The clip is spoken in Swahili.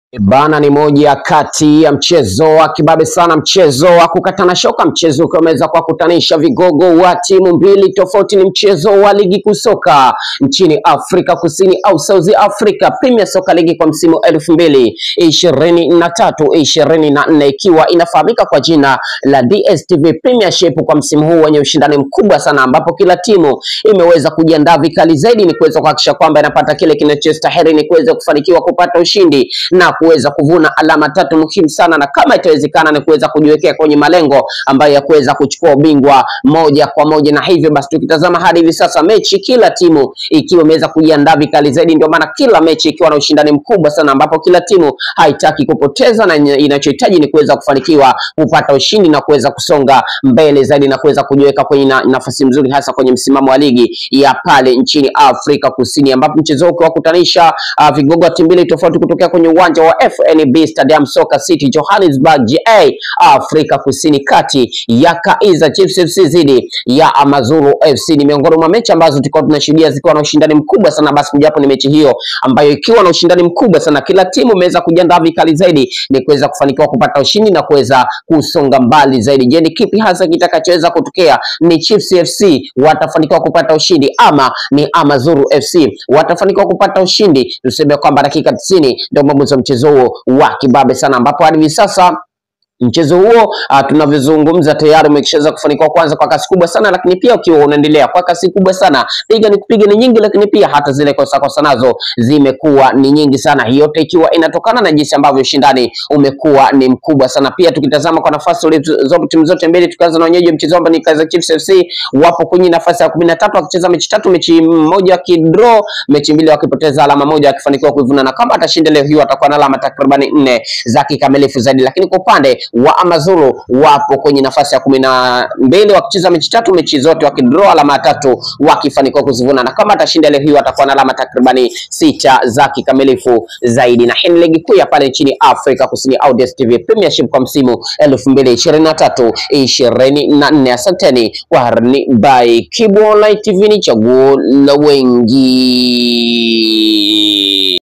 Bana ni moja kati ya mchezo wa kibabe sana, mchezo wa kukatana shoka, mchezo ukiwa umeweza kuwakutanisha vigogo wa timu mbili tofauti. Ni mchezo wa ligi kuu soka nchini Afrika Kusini au South Africa Premier Soccer League kwa msimu elfu mbili ishirini na tatu ishirini na nne ikiwa inafahamika kwa jina la DStv Premiership kwa msimu huu wenye ushindani mkubwa sana, ambapo kila timu imeweza kujiandaa vikali zaidi ni kuweza kuhakikisha kwamba inapata kile kinachostahili ni kuweza kufanikiwa kupata ushindi na kuweza kuvuna alama tatu muhimu sana, na kama itawezekana ni kuweza kujiwekea kwenye malengo ambayo ya kuweza kuchukua ubingwa moja kwa moja. Na hivyo basi, tukitazama hadi hivi sasa mechi, kila timu ikiwa imeweza kujiandaa vikali zaidi, ndio maana kila mechi ikiwa na ushindani mkubwa sana, ambapo kila timu haitaki kupoteza na inachohitaji ni kuweza kufanikiwa kupata ushindi na kuweza kusonga mbele zaidi na kuweza kujiweka kwenye na, nafasi nzuri hasa kwenye msimamo wa ligi ya pale nchini Afrika Kusini, ambapo mchezo huu ukiwakutanisha uh, vigogo wa timu mbili tofauti kutokea kwenye uwanja wa FNB Stadium Soccer City Johannesburg GA Afrika Kusini, kati ya Kaizer Chiefs FC dhidi ya Amazulu FC. Ni miongoni mwa mechi ambazo tulikuwa tunashuhudia zikiwa na ushindani mkubwa sana. Basi kujapo ni mechi hiyo ambayo ikiwa na ushindani mkubwa sana, kila timu imeweza kujiandaa vikali zaidi ni kuweza kufanikiwa kupata ushindi na kuweza kusonga mbali zaidi. Je, ni kipi hasa kitakachoweza kutokea? Ni Chiefs FC watafanikiwa kupata ushindi ama ni Amazulu FC watafanikiwa kupata ushindi? Tuseme kwamba dakika 90 ndio mwamuzi wa mchezo huo wa kibabe sana, ambapo hadi hivi sasa mchezo huo uh, tunavyozungumza tayari umeshaweza kufanikiwa kwanza kwa kasi kubwa sana, lakini pia ukiwa unaendelea kwa kasi kubwa sana, piga ni kupiga ni nyingi, lakini pia hata zile kosa kosa nazo zimekuwa ni nyingi sana. Hii yote ikiwa inatokana na jinsi ambavyo ushindani umekuwa ni mkubwa sana. Pia tukitazama kwa nafasi zote timu zote mbili, tukianza na wenyeji wa mchezo ambao ni Kaizer Chiefs FC, wapo kwenye nafasi ya kumi na tatu wakicheza mechi tatu, mechi moja wakidraw, mechi mbili wakipoteza alama moja, wakifanikiwa kuivuna, na kama atashinda leo hiyo atakuwa na alama takribani nne za kikamilifu zaidi, lakini kwa upande wa Amazulu wapo kwenye nafasi ya kumi na mbili wakicheza mechi tatu, mechi zote wakidraw alama tatu wakifanikiwa kuzivuna, na kama atashinda leo hiyo atakuwa na alama takribani sita za kikamilifu zaidi. Na hii ni ligi kuu ya pale nchini Afrika Kusini au DStv Premiership kwa msimu elfu mbili ishirini na tatu ishirini na nne. Asanteni kwa harni by Kibu Online TV, ni chaguo la wengi.